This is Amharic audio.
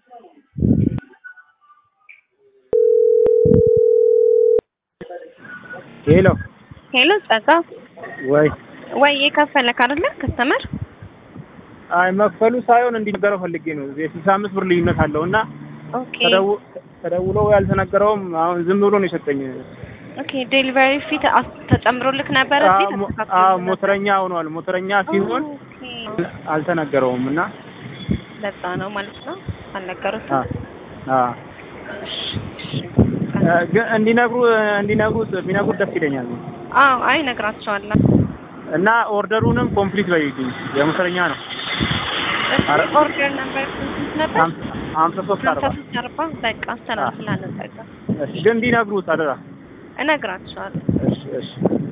ሄሎ ሄሎ ጸጋ ወይ ወይ የከፈለክ አይደለ ከስተመር አይ መክፈሉ ሳይሆን እንዲነገረው ፈልጌ ነው። የስልሳ አምስት ብር ልዩነት አለው እና ኦኬ ተደው- ተደውሎ ያልተነገረውም አሁን ዝም ብሎ ነው የሰጠኝ። ኦኬ ዴሊቨሪ ፊት አስ- ተጨምሮልክ ነበረ አዎ እዚህ ሞ- ተስተካክሎ አዎ ነበር? ሞተረኛ ሆኗል። ሞተረኛ ሲሆን ኦኬ አልተነገረውም እና ለዛ ነው ማለት ነው አልነገሩትም አ አ እሺ፣ እሺ። ግን እንዲነግሩ እንዲነግሩ ቢነግሩት ደስ ይለኛል አዎ አይ እነግራቸዋለሁ እና ኦርደሩንም ኮምፕሊት በይልኝ የሞተረኛ ነው አረ- ኦርደር ነበር ስንት ነበር ሃም- ሀምሳ ሶስት ሀምሳ አርባ ሶስት አርባ በቃ አስተላልፍልሃለሁ ጸጋ እሺ ግን እንዲነግሩት አደራ እነግራቸዋለሁ እሺ እሺ